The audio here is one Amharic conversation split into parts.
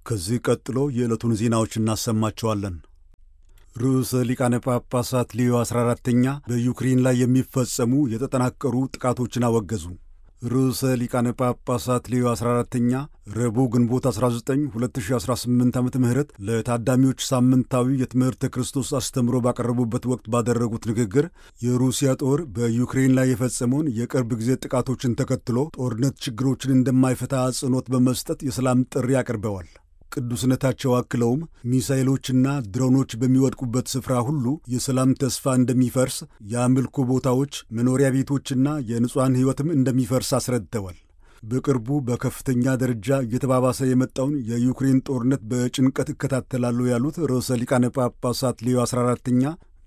ከዚህ ቀጥሎ የዕለቱን ዜናዎች እናሰማቸዋለን። ርዕሰ ሊቃነ ጳጳሳት ሌዮ 14ተኛ በዩክሬን ላይ የሚፈጸሙ የተጠናከሩ ጥቃቶችን አወገዙ። ርዕሰ ሊቃነ ጳጳሳት ሌዮ 14ተኛ ረቡዕ ግንቦት 19 2018 ዓ ም ለታዳሚዎች ሳምንታዊ የትምህርተ ክርስቶስ አስተምሮ ባቀረቡበት ወቅት ባደረጉት ንግግር የሩሲያ ጦር በዩክሬን ላይ የፈጸመውን የቅርብ ጊዜ ጥቃቶችን ተከትሎ ጦርነት ችግሮችን እንደማይፈታ አጽንኦት በመስጠት የሰላም ጥሪ አቅርበዋል። ቅዱስነታቸው አክለውም ሚሳይሎችና ድሮኖች በሚወድቁበት ስፍራ ሁሉ የሰላም ተስፋ እንደሚፈርስ፣ የአምልኮ ቦታዎች፣ መኖሪያ ቤቶችና የንጹሐን ሕይወትም እንደሚፈርስ አስረድተዋል። በቅርቡ በከፍተኛ ደረጃ እየተባባሰ የመጣውን የዩክሬን ጦርነት በጭንቀት እከታተላለሁ ያሉት ርዕሰ ሊቃነ ጳጳሳት ሌዮ 14ተኛ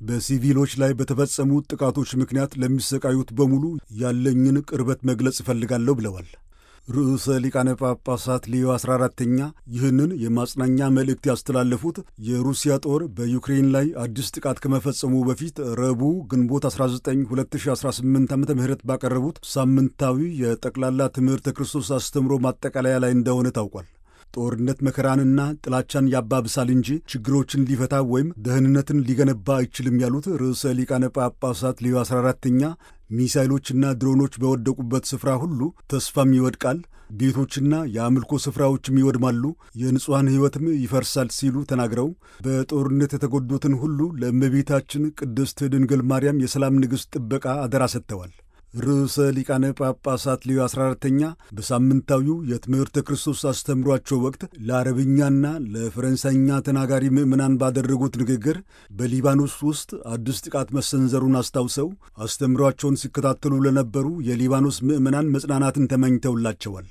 በሲቪሎች ላይ በተፈጸሙ ጥቃቶች ምክንያት ለሚሰቃዩት በሙሉ ያለኝን ቅርበት መግለጽ እፈልጋለሁ ብለዋል። ርዕሰ ሊቃነ ጳጳሳት ሌዮ 14ተኛ ይህንን የማጽናኛ መልእክት ያስተላለፉት የሩሲያ ጦር በዩክሬን ላይ አዲስ ጥቃት ከመፈጸሙ በፊት ረቡዕ ግንቦት 19 2018 ዓ ም ባቀረቡት ሳምንታዊ የጠቅላላ ትምህርተ ክርስቶስ አስተምሮ ማጠቃለያ ላይ እንደሆነ ታውቋል። ጦርነት መከራንና ጥላቻን ያባብሳል እንጂ ችግሮችን ሊፈታ ወይም ደህንነትን ሊገነባ አይችልም ያሉት ርዕሰ ሊቃነ ጳጳሳት ሌዮ 14ተኛ ሚሳይሎችና ድሮኖች በወደቁበት ስፍራ ሁሉ ተስፋም ይወድቃል፣ ቤቶችና የአምልኮ ስፍራዎችም ይወድማሉ፣ የንጹሐን ሕይወትም ይፈርሳል ሲሉ ተናግረው በጦርነት የተጎዱትን ሁሉ ለእመቤታችን ቅድስት ድንግል ማርያም የሰላም ንግሥት ጥበቃ አደራ ሰጥተዋል። ርዕሰ ሊቃነ ጳጳሳት ሌዮ 14ተኛ በሳምንታዊው የትምህርተ ክርስቶስ አስተምሯቸው ወቅት ለአረብኛና ለፈረንሳይኛ ተናጋሪ ምዕመናን ባደረጉት ንግግር በሊባኖስ ውስጥ አዲስ ጥቃት መሰንዘሩን አስታውሰው አስተምሯቸውን ሲከታተሉ ለነበሩ የሊባኖስ ምዕመናን መጽናናትን ተመኝተውላቸዋል።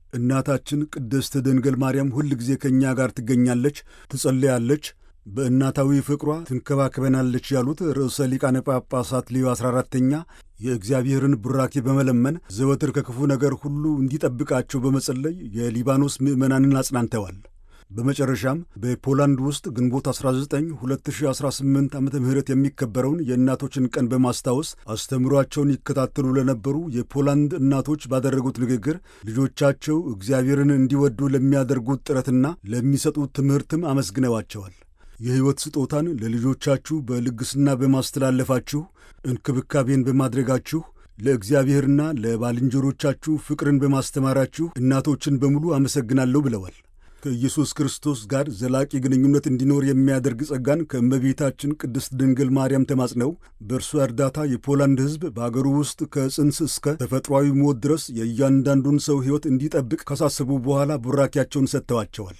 እናታችን ቅድስት ድንግል ማርያም ሁል ጊዜ ከእኛ ጋር ትገኛለች፣ ትጸለያለች በእናታዊ ፍቅሯ ትንከባከበናለች ያሉት ርዕሰ ሊቃነ ጳጳሳት ሌዮ 14ተኛ የእግዚአብሔርን ቡራኬ በመለመን ዘወትር ከክፉ ነገር ሁሉ እንዲጠብቃቸው በመጸለይ የሊባኖስ ምዕመናንን አጽናንተዋል። በመጨረሻም በፖላንድ ውስጥ ግንቦት 19 2018 ዓ ም የሚከበረውን የእናቶችን ቀን በማስታወስ አስተምሯቸውን ይከታተሉ ለነበሩ የፖላንድ እናቶች ባደረጉት ንግግር ልጆቻቸው እግዚአብሔርን እንዲወዱ ለሚያደርጉት ጥረትና ለሚሰጡት ትምህርትም አመስግነዋቸዋል። የሕይወት ስጦታን ለልጆቻችሁ በልግስና በማስተላለፋችሁ እንክብካቤን በማድረጋችሁ ለእግዚአብሔርና ለባልንጀሮቻችሁ ፍቅርን በማስተማራችሁ እናቶችን በሙሉ አመሰግናለሁ ብለዋል። ከኢየሱስ ክርስቶስ ጋር ዘላቂ ግንኙነት እንዲኖር የሚያደርግ ጸጋን ከእመቤታችን ቅድስት ድንግል ማርያም ተማጽነው በእርሷ እርዳታ የፖላንድ ሕዝብ በአገሩ ውስጥ ከጽንስ እስከ ተፈጥሯዊ ሞት ድረስ የእያንዳንዱን ሰው ሕይወት እንዲጠብቅ ካሳሰቡ በኋላ ቡራኪያቸውን ሰጥተዋቸዋል።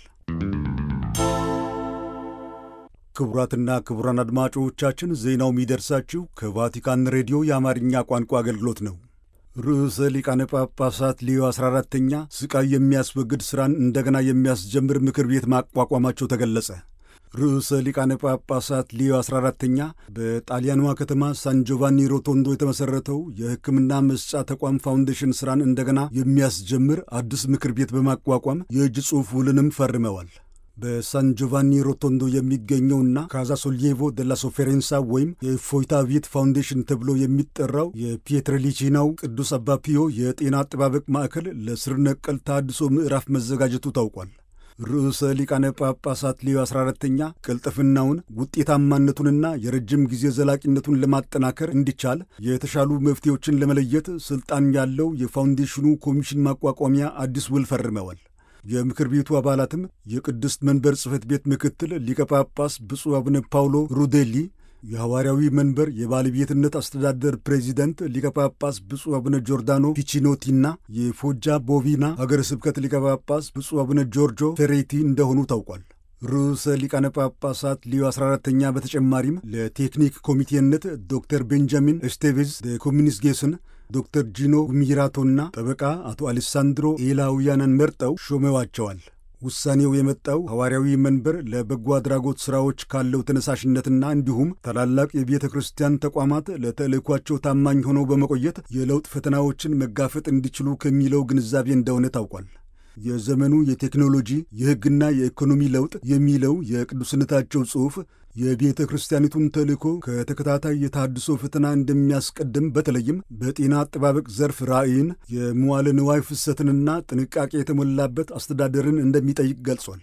ክቡራትና ክቡራን አድማጮቻችን ዜናው የሚደርሳችሁ ከቫቲካን ሬዲዮ የአማርኛ ቋንቋ አገልግሎት ነው። ርዕሰ ሊቃነ ጳጳሳት ሌዮ 14ተኛ ስቃይ የሚያስወግድ ሥራን እንደገና የሚያስጀምር ምክር ቤት ማቋቋማቸው ተገለጸ። ርዕሰ ሊቃነ ጳጳሳት ሌዮ 14ተኛ በጣሊያኗ ከተማ ሳን ጆቫኒ ሮቶንዶ የተመሠረተው የሕክምና መስጫ ተቋም ፋውንዴሽን ሥራን እንደገና የሚያስጀምር አዲስ ምክር ቤት በማቋቋም የእጅ ጽሑፍ ውልንም ፈርመዋል። በሳን ጆቫኒ ሮቶንዶ የሚገኘውና ካዛ ሶልዬቮ ደላ ሶፌሬንሳ ወይም የእፎይታ ቤት ፋውንዴሽን ተብሎ የሚጠራው የፒየትረሊቺናው ቅዱስ አባ ፒዮ የጤና አጠባበቅ ማዕከል ለስር ነቀል ተሃድሶ ምዕራፍ መዘጋጀቱ ታውቋል። ርዕሰ ሊቃነ ጳጳሳት ሌዮ 14ተኛ ቅልጥፍናውን ውጤታማነቱንና የረጅም ጊዜ ዘላቂነቱን ለማጠናከር እንዲቻል የተሻሉ መፍትሄዎችን ለመለየት ስልጣን ያለው የፋውንዴሽኑ ኮሚሽን ማቋቋሚያ አዲስ ውል ፈርመዋል። የምክር ቤቱ አባላትም የቅድስት መንበር ጽሕፈት ቤት ምክትል ሊቀ ጳጳስ ብፁዕ አቡነ ፓውሎ ሩዴሊ፣ የሐዋርያዊ መንበር የባለቤትነት አስተዳደር ፕሬዚደንት ሊቀ ጳጳስ ብፁዕ አቡነ ጆርዳኖ ፒቺኖቲና የፎጃ ቦቪና ሀገረ ስብከት ሊቀ ጳጳስ ብፁዕ አቡነ ጆርጆ ፌሬቲ እንደሆኑ ታውቋል። ርዕሰ ሊቃነ ጳጳሳት ሊዮ 14ተኛ በተጨማሪም ለቴክኒክ ኮሚቴነት ዶክተር ቤንጃሚን ኤስቴቬዝ ኮሚኒስጌስን ዶክተር ጂኖ ጉሚራቶና ጠበቃ አቶ አሌሳንድሮ ኤላውያንን መርጠው ሾመዋቸዋል። ውሳኔው የመጣው ሐዋርያዊ መንበር ለበጎ አድራጎት ሥራዎች ካለው ተነሳሽነትና እንዲሁም ታላላቅ የቤተ ክርስቲያን ተቋማት ለተልእኳቸው ታማኝ ሆነው በመቆየት የለውጥ ፈተናዎችን መጋፈጥ እንዲችሉ ከሚለው ግንዛቤ እንደሆነ ታውቋል። የዘመኑ የቴክኖሎጂ የሕግና የኢኮኖሚ ለውጥ የሚለው የቅዱስነታቸው ጽሑፍ የቤተ ክርስቲያኒቱን ተልእኮ ከተከታታይ የታድሶ ፈተና እንደሚያስቀድም በተለይም በጤና አጠባበቅ ዘርፍ ራዕይን፣ የመዋለ ንዋይ ፍሰትንና ጥንቃቄ የተሞላበት አስተዳደርን እንደሚጠይቅ ገልጿል።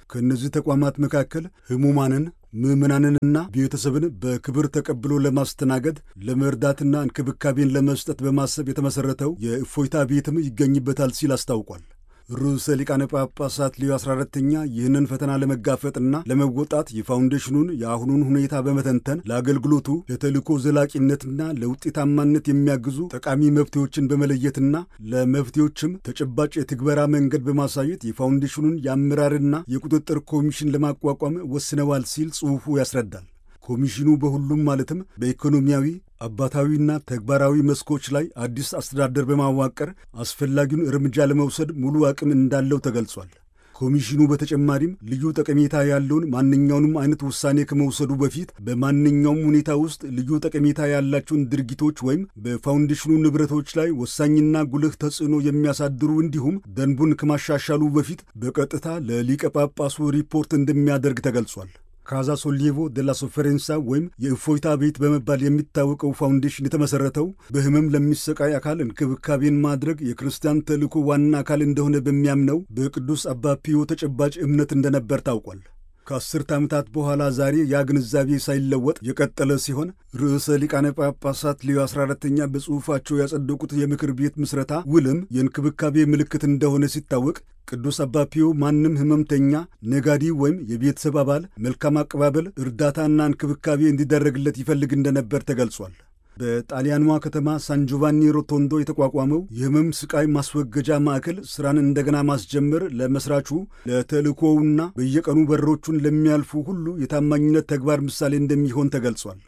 ከእነዚህ ተቋማት መካከል ሕሙማንን ምዕመናንንና ቤተሰብን በክብር ተቀብሎ ለማስተናገድ ለመርዳትና እንክብካቤን ለመስጠት በማሰብ የተመሠረተው የእፎይታ ቤትም ይገኝበታል ሲል አስታውቋል። ርዕሰ ሊቃነ ጳጳሳት ሌዮ 14ተኛ ይህንን ፈተና ለመጋፈጥና ለመወጣት የፋውንዴሽኑን የአሁኑን ሁኔታ በመተንተን ለአገልግሎቱ ለተልእኮ ዘላቂነትና ለውጤታማነት የሚያግዙ ጠቃሚ መፍትሄዎችን በመለየትና ለመፍትሄዎችም ተጨባጭ የትግበራ መንገድ በማሳየት የፋውንዴሽኑን የአመራርና የቁጥጥር ኮሚሽን ለማቋቋም ወስነዋል ሲል ጽሑፉ ያስረዳል። ኮሚሽኑ በሁሉም ማለትም በኢኮኖሚያዊ አባታዊና ተግባራዊ መስኮች ላይ አዲስ አስተዳደር በማዋቀር አስፈላጊውን እርምጃ ለመውሰድ ሙሉ አቅም እንዳለው ተገልጿል። ኮሚሽኑ በተጨማሪም ልዩ ጠቀሜታ ያለውን ማንኛውንም አይነት ውሳኔ ከመውሰዱ በፊት በማንኛውም ሁኔታ ውስጥ ልዩ ጠቀሜታ ያላቸውን ድርጊቶች ወይም በፋውንዴሽኑ ንብረቶች ላይ ወሳኝና ጉልህ ተጽዕኖ የሚያሳድሩ እንዲሁም ደንቡን ከማሻሻሉ በፊት በቀጥታ ለሊቀ ጳጳሱ ሪፖርት እንደሚያደርግ ተገልጿል። ካዛ ሶሊቮ ደላ ሶፈሬንሳ ወይም የእፎይታ ቤት በመባል የሚታወቀው ፋውንዴሽን የተመሠረተው በሕመም ለሚሰቃይ አካል እንክብካቤን ማድረግ የክርስቲያን ተልእኮ ዋና አካል እንደሆነ በሚያምነው በቅዱስ አባ ፒዮ ተጨባጭ እምነት እንደነበር ታውቋል። ከአስርት ዓመታት በኋላ ዛሬ ያ ግንዛቤ ሳይለወጥ የቀጠለ ሲሆን ርዕሰ ሊቃነ ጳጳሳት ሌዮ 14ተኛ በጽሑፋቸው ያጸደቁት የምክር ቤት ምስረታ ውልም የእንክብካቤ ምልክት እንደሆነ ሲታወቅ ቅዱስ አባ ፒዮ ማንም ሕመምተኛ፣ ነጋዴ ወይም የቤተሰብ አባል መልካም አቀባበል፣ እርዳታና እንክብካቤ እንዲደረግለት ይፈልግ እንደነበር ተገልጿል። በጣሊያኗ ከተማ ሳን ጆቫኒ ሮቶንዶ የተቋቋመው የህመም ስቃይ ማስወገጃ ማዕከል ሥራን እንደገና ማስጀመር ለመሥራቹ ለተልእኮውና በየቀኑ በሮቹን ለሚያልፉ ሁሉ የታማኝነት ተግባር ምሳሌ እንደሚሆን ተገልጿል።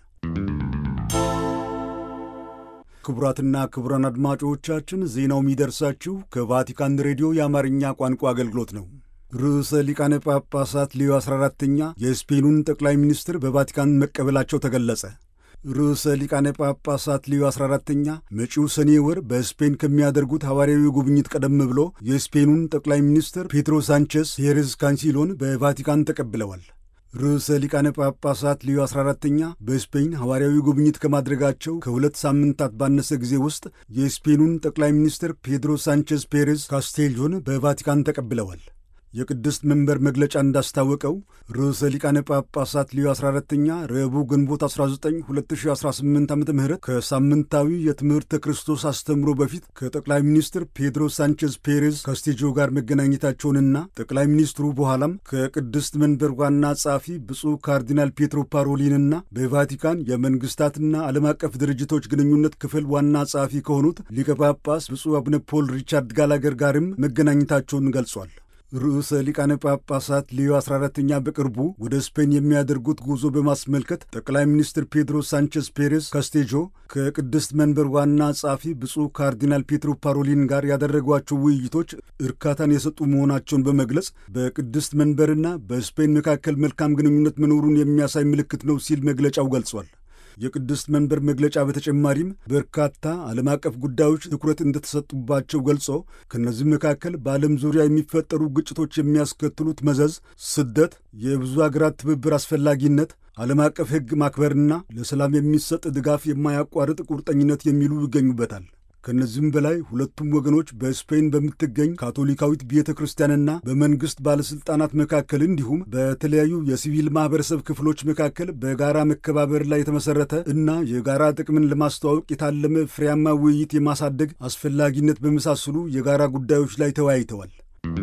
ክቡራትና ክቡራን አድማጮቻችን ዜናው የሚደርሳችሁ ከቫቲካን ሬዲዮ የአማርኛ ቋንቋ አገልግሎት ነው። ርዕሰ ሊቃነ ጳጳሳት ሌዮ 14ተኛ የስፔኑን ጠቅላይ ሚኒስትር በቫቲካን መቀበላቸው ተገለጸ። ርዕሰ ሊቃነ ጳጳሳት ሌዮ 14ተኛ መጪው ሰኔ ወር በስፔን ከሚያደርጉት ሐዋርያዊ ጉብኝት ቀደም ብሎ የስፔኑን ጠቅላይ ሚኒስትር ፔድሮ ሳንቼስ ፔሬዝ ካንሲሎን በቫቲካን ተቀብለዋል። ርዕሰ ሊቃነ ጳጳሳት ሌዮ 14ተኛ በስፔን ሐዋርያዊ ጉብኝት ከማድረጋቸው ከሁለት ሳምንታት ባነሰ ጊዜ ውስጥ የስፔኑን ጠቅላይ ሚኒስትር ፔድሮ ሳንቼዝ ፔሬዝ ካስቴልጆን በቫቲካን ተቀብለዋል። የቅድስት መንበር መግለጫ እንዳስታወቀው ርዕሰ ሊቃነ ጳጳሳት ሌዮ 14ተኛ ረቡዕ ግንቦት 19 2018 ዓ ም ከሳምንታዊ የትምህርተ ክርስቶስ አስተምሮ በፊት ከጠቅላይ ሚኒስትር ፔድሮ ሳንቼዝ ፔሬዝ ካስቴጆ ጋር መገናኘታቸውንና ጠቅላይ ሚኒስትሩ በኋላም ከቅድስት መንበር ዋና ጸሐፊ ብፁዕ ካርዲናል ፔትሮ ፓሮሊንና በቫቲካን የመንግስታትና ዓለም አቀፍ ድርጅቶች ግንኙነት ክፍል ዋና ጸሐፊ ከሆኑት ሊቀ ጳጳስ ብፁዕ አቡነ ፖል ሪቻርድ ጋላገር ጋርም መገናኘታቸውን ገልጿል። ርዕሰ ሊቃነ ጳጳሳት ሌዮ 14ተኛ በቅርቡ ወደ ስፔን የሚያደርጉት ጉዞ በማስመልከት ጠቅላይ ሚኒስትር ፔድሮ ሳንቼዝ ፔሬዝ ካስቴጆ ከቅድስት መንበር ዋና ጸሐፊ ብፁዕ ካርዲናል ፔትሮ ፓሮሊን ጋር ያደረጓቸው ውይይቶች እርካታን የሰጡ መሆናቸውን በመግለጽ በቅድስት መንበርና በስፔን መካከል መልካም ግንኙነት መኖሩን የሚያሳይ ምልክት ነው ሲል መግለጫው ገልጿል። የቅድስት መንበር መግለጫ በተጨማሪም በርካታ ዓለም አቀፍ ጉዳዮች ትኩረት እንደተሰጡባቸው ገልጾ ከእነዚህ መካከል በዓለም ዙሪያ የሚፈጠሩ ግጭቶች የሚያስከትሉት መዘዝ፣ ስደት፣ የብዙ አገራት ትብብር አስፈላጊነት፣ ዓለም አቀፍ ሕግ ማክበርና ለሰላም የሚሰጥ ድጋፍ የማያቋርጥ ቁርጠኝነት የሚሉ ይገኙበታል። ከእነዚህም በላይ ሁለቱም ወገኖች በስፔን በምትገኝ ካቶሊካዊት ቤተ ክርስቲያንና በመንግሥት ባለሥልጣናት መካከል እንዲሁም በተለያዩ የሲቪል ማኅበረሰብ ክፍሎች መካከል በጋራ መከባበር ላይ የተመሠረተ እና የጋራ ጥቅምን ለማስተዋወቅ የታለመ ፍሬያማ ውይይት የማሳደግ አስፈላጊነት በመሳሰሉ የጋራ ጉዳዮች ላይ ተወያይተዋል።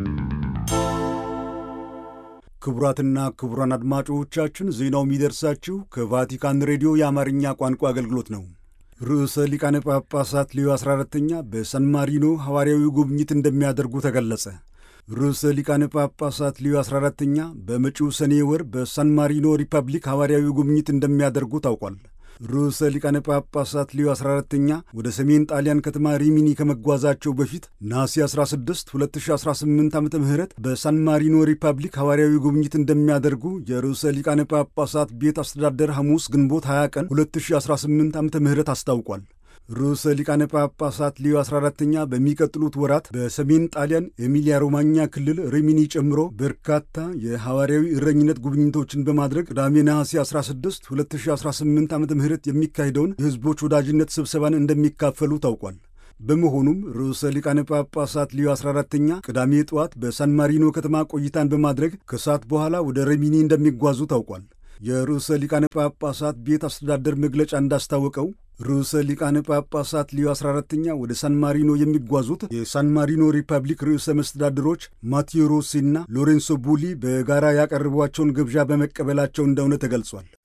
ክቡራትና ክቡራን አድማጮቻችን ዜናው የሚደርሳችሁ ከቫቲካን ሬዲዮ የአማርኛ ቋንቋ አገልግሎት ነው። ርዕሰ ሊቃነ ጳጳሳት ሌዮ 14ተኛ በሳን ማሪኖ ሐዋርያዊ ጉብኝት እንደሚያደርጉ ተገለጸ። ርዕሰ ሊቃነ ጳጳሳት ሌዮ 14ተኛ በመጪው ሰኔ ወር በሳን ማሪኖ ሪፐብሊክ ሐዋርያዊ ጉብኝት እንደሚያደርጉ ታውቋል። ርዕሰ ሊቃነ ጳጳሳት ሌዮ 14ተኛ ወደ ሰሜን ጣሊያን ከተማ ሪሚኒ ከመጓዛቸው በፊት ነሐሴ 16 2018 ዓ ም በሳን ማሪኖ ሪፐብሊክ ሐዋርያዊ ጉብኝት እንደሚያደርጉ የርዕሰ ሊቃነ ጳጳሳት ቤት አስተዳደር ሐሙስ ግንቦት 20 ቀን 2018 ዓ ም አስታውቋል። ርዕሰ ሊቃነ ጳጳሳት ሌዮ 14ተኛ በሚቀጥሉት ወራት በሰሜን ጣሊያን ኤሚሊያ ሮማኛ ክልል ሪሚኒ ጨምሮ በርካታ የሐዋርያዊ እረኝነት ጉብኝቶችን በማድረግ ቅዳሜ ነሐሴ 16 2018 ዓ ም የሚካሄደውን የሕዝቦች ወዳጅነት ስብሰባን እንደሚካፈሉ ታውቋል። በመሆኑም ርዕሰ ሊቃነ ጳጳሳት ሊዮ 14ተኛ ቅዳሜ ጠዋት በሳን ማሪኖ ከተማ ቆይታን በማድረግ ከሰዓት በኋላ ወደ ሬሚኒ እንደሚጓዙ ታውቋል። የርዕሰ ሊቃነ ጳጳሳት ቤት አስተዳደር መግለጫ እንዳስታወቀው ርዕሰ ሊቃነ ጳጳሳት ሊዮ 14ተኛ ወደ ሳን ማሪኖ የሚጓዙት የሳን ማሪኖ ሪፐብሊክ ርዕሰ መስተዳድሮች ማቴዎ ሮሲና ሎሬንሶ ቡሊ በጋራ ያቀረቧቸውን ግብዣ በመቀበላቸው እንደሆነ ተገልጿል።